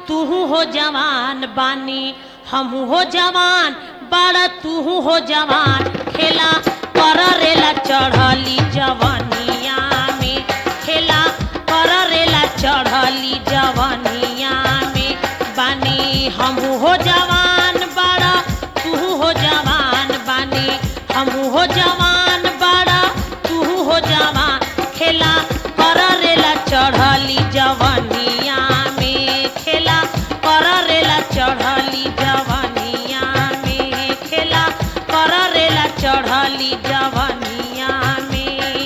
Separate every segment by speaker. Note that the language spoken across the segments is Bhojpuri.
Speaker 1: तू हो जवान बानी हम हो जवान बड़ा तू हो जवान खेला कर रेला चढ़ली जवनिया में खेला कर रेला चढ़ली जवनिया में बानी हम हो जवान बड़ा तू हो जवान बानी हम हो जवान बड़ा तू हो जवान खेला कर रेला चढ़ली जवनिया में खेला कर रेला चढ़ली जवनिया में खेला कर रेला चढ़ली जवनिया में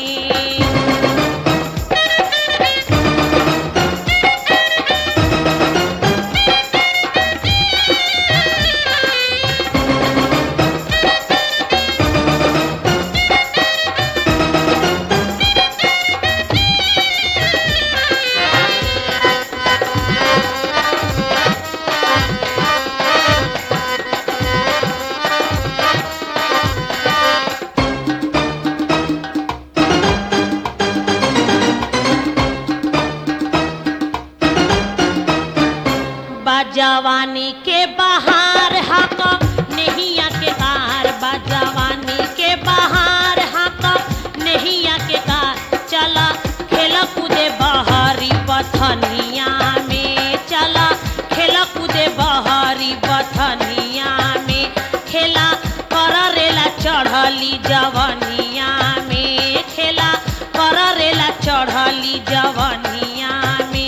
Speaker 1: बाजवानी के बाहर हक नहिया के कार बाजवानी के बाहर हक नहिया के कार चला खेल कूदे बहरी बथनिया में चला खेल कूदे बहरी बथनिया में खेला कर रेला चढ़ली जवनिया में खेला कर रेला चढ़ली जवनिया में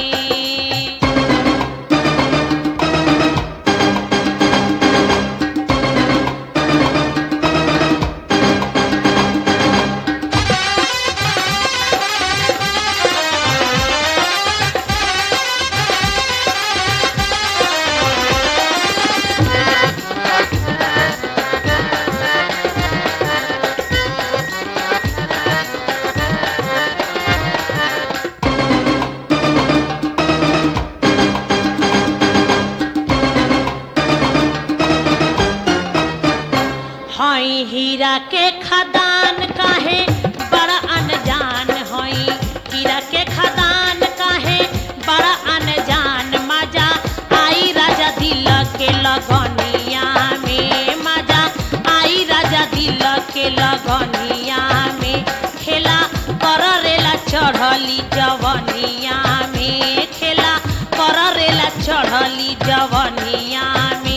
Speaker 1: हई हीरा के खदान काहे बड़ा अनजान हई हीरा के खदान काहे बड़ा अनजान मजा आई राजा दिल के लगनिया में मजा आई राजा दिल के लगनिया में खेला कर रेला चढ़ली जवनिया में खेला कर रेला चढ़ली जवनिया में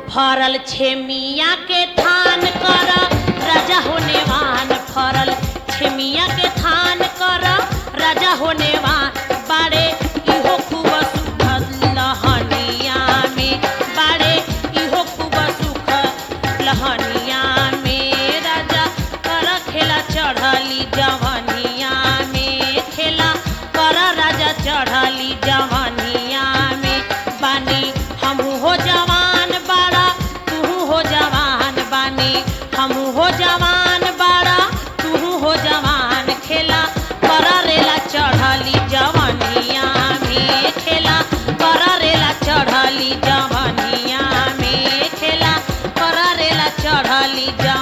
Speaker 1: फरल छेमिया के थान कर राजा होने वान फरल छेमिया के थान कर राजा होने वान बाड़े इहो खूब सुख लहनिया में बाड़े इहो खूब सुख लहनिया में राजा कर खेला चढ़ली जवनिया में खेला कर राजा चढ़ली जवनिया में बानी हमहू हो जवान बाड़ा तू हो जवान बानी हमहू हो जवान बाड़ा तू हो जवान खेला कर रेला चढ़ली जवनिया में खेला कर रेला चढ़ली जवनिया में खेला कर रेला चढ़ली जवनिया